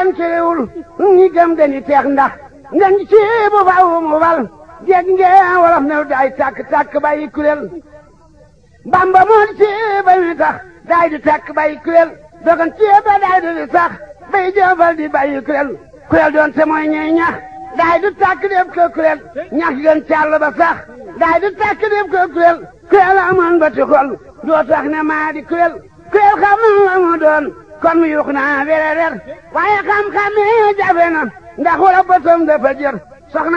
kenn cëréwul ñi gëm dañu teex ndax ngeen ci bu faaw mu wal dégg ngeen wolof ne daay tàkk tàkk bàyyi kuréel bamba moo di ci ba mi tax daay di tàkk bàyyi kuréel dogan ci ba daay di sax bay jëfal di bàyyi kuréel kuréel doon te mooy ñuy ñax daay du tàkk def ko kuréel ñax gën càll ba sax daay du tàkk def ko kuréel kuréel amoon ba ti xol doo tax ne maa di kuréel kuréel xam na la mu doon kon mu yuux naa wererer waaye xam-xam yi jafe na ndax wala bëtam dafa jër soxna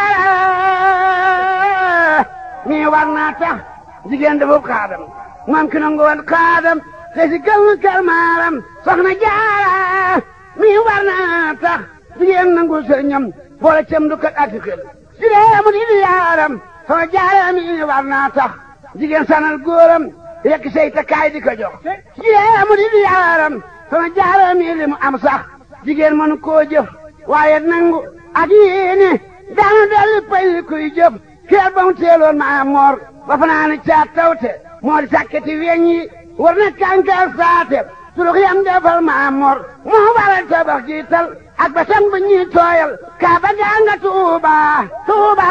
jaara mi war naa tax jigéen dafa xaadam moom ki nangu woon xaadam te si gël kër maaram soxna jaara mi war naa tax jigéen nangu sëriñam boole cem du kat ak xel si dee mu di di yaaram soxna jaara mi war naa tax jigéen sanal góoram yekk say takkaay di ko jox si dee mu di di yaaram soxna jaara mi li mu am sax jigéen mënu koo jëf waaye nangu ak yéene daanu dolli pay kuy jëf kër ba mu teeloon maa moor ba fanaani caat tawte moo di sàkketi weñ yi war na kànkaar saate surux yam defal maa moor moo waral tabax jiital ak ba sang ba ñuy tooyal kaa ba gaa nga tuuba tuuba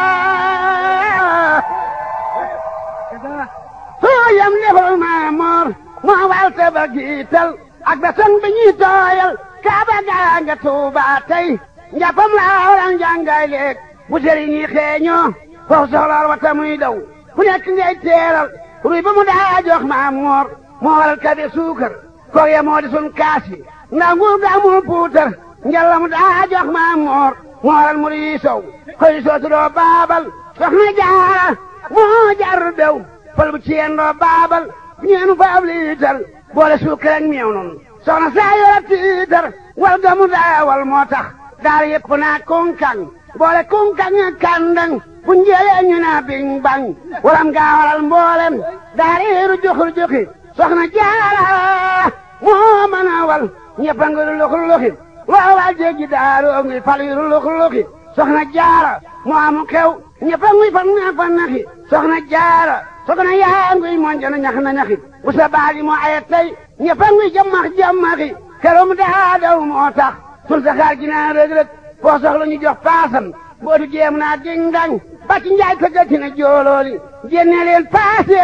surux yam defal maa moor moo waral tabax jiital ak ba sang ba ñuy tooyal kaa ba gaa nga tuuba tey njàppam laa waral njàngaay leeg bu sëriñ yi xeeñoo foofu soxlaal wata muy daw ku nekk ngay teeral ruy ba mu daa jox maam moor moo waral kabe suukar koog ya moo di sun kaas yi ndax nguur ga amul puutar njalla mu daa jox maam moor moo waral mu rii sow koy sootu doo baabal soxna jaara moo jar bew fal bu ciyeen doo baabal ñeenu fa ab liitar boole suukar ak meew noonu soxna saa yora tiitar wal ga mu daa wal moo tax daara yëpp naa kunkang boole kunkang ak kàndang bu njëlee ñu naa biñ bañ waram gaa waral mboolem daariiru juxur juxi soxna jaara moo mën a wal ñëpp a ngi luxur luxi loo wal jéggi daaroo ngi fal yu luxur luxi soxna jaara moo amu xew ñëpp a ngi fan naa fan naxi soxna jaara soxna yaa ngi monjana ñax na ñaxi bu sa baagi moo aye tey ñëpp a ngi jamax jamaxi keroom daa daw moo tax sun saxaar gi naa rëg rëg foo soxla ñu jox paasam bootu jéem naa ding dang bàcc njaay ko gëti na joolooli génne leen paase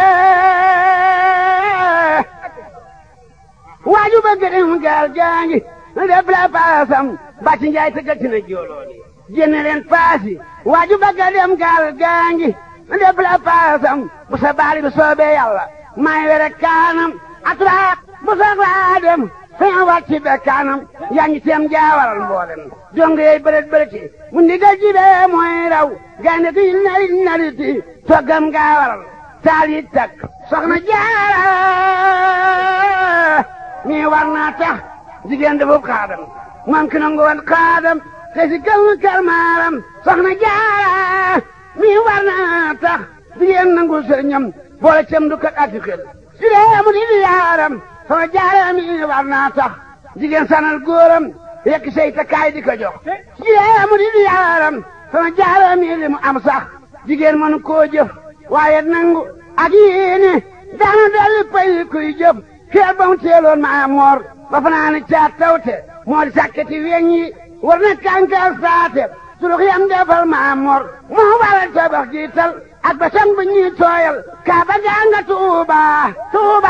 waaju bëgg dem gaal gaangi def la paasam bàcc njaay ko gëti na joolooli génne leen paasi waaju bëgg dem gaal gaangi def la paasam bu sa baali bi soobee yàlla may were kaanam atraak bu soxlaa dem sëñ wàcc be kaanam yaa ngi teem jaawaral mboolem dong yey bërët bërëti mu ndigal jibee mooy raw gaynde gi nari nariti toggam gaawaral taal yi takk soxna jaara mi war naa tax jigéen dafa xaadam moom ki nangu woon xaadam te si gël kër maaram soxna jaara mi war naa tax jigéen nangu sëriñam boole cem du kat ak xel si dee mu di di yaaram soxna jaara mi war naa tax jigéen sanal góoram yekk say takkaay di ko jox jigéen mu di di yaaram soxna jaara mi li mu am sax jigéen mënu koo jëf waaye nangu ak yéene daanu dolli pay kuy jëf kër ba mu teeloon maa moor ba fanaani caat tawte moo di sàkketi weñ yi war na kànkaar saate surux yam defal maa moor moo waral tabax jiital ak ba sang ba ñuy tooyal kaa ba gaa nga tuuba tuuba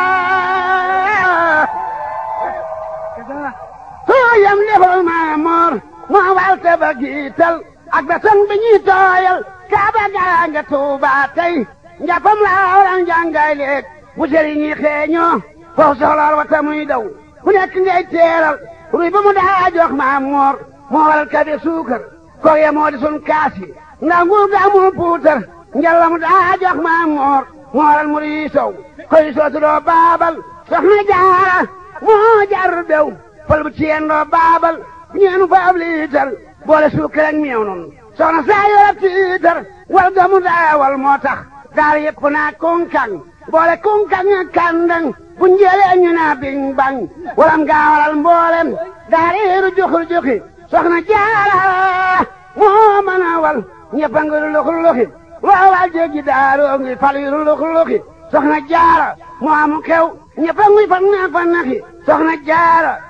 tooyam defal maa moor moo waral tabax jiital ak ba sang ba ñuy tooyal kaa ba gaa nga tuuba tey njàppam laa waral njàngaay leeg bu sëriñ yi xeeñoo foofu soxlaal wata muy daw ku nekk ngay teeral ruy ba mu daa jox maa moor moo waral kabe suukar koog ya moo di sun kaas yi ndax nguur ga amul puutar njalla mu daa jox maa moor moo waral mu rii sow koy sootu doo baabal soxna jaara moo jar bew fal bu ciyeen doo baabal ñeenu fa ab liitar boole suukar ak meew noonu soxna saa yora tiitar wal ga mu daa wal moo tax daal yëpp naa kunkang boole kunkang ak kàndang bu njëlee ñu naa biñ bañ waram gaa waral mboolem daariiru juxur juxi soxna jaara moo mën a wal ñëpp a ngi luxur luxi loo wal jéggi daaroo ngi fal yu luxur luxi soxna jaara moo amu xew ñëpp a ngi fan naa fan naxi soxna jaara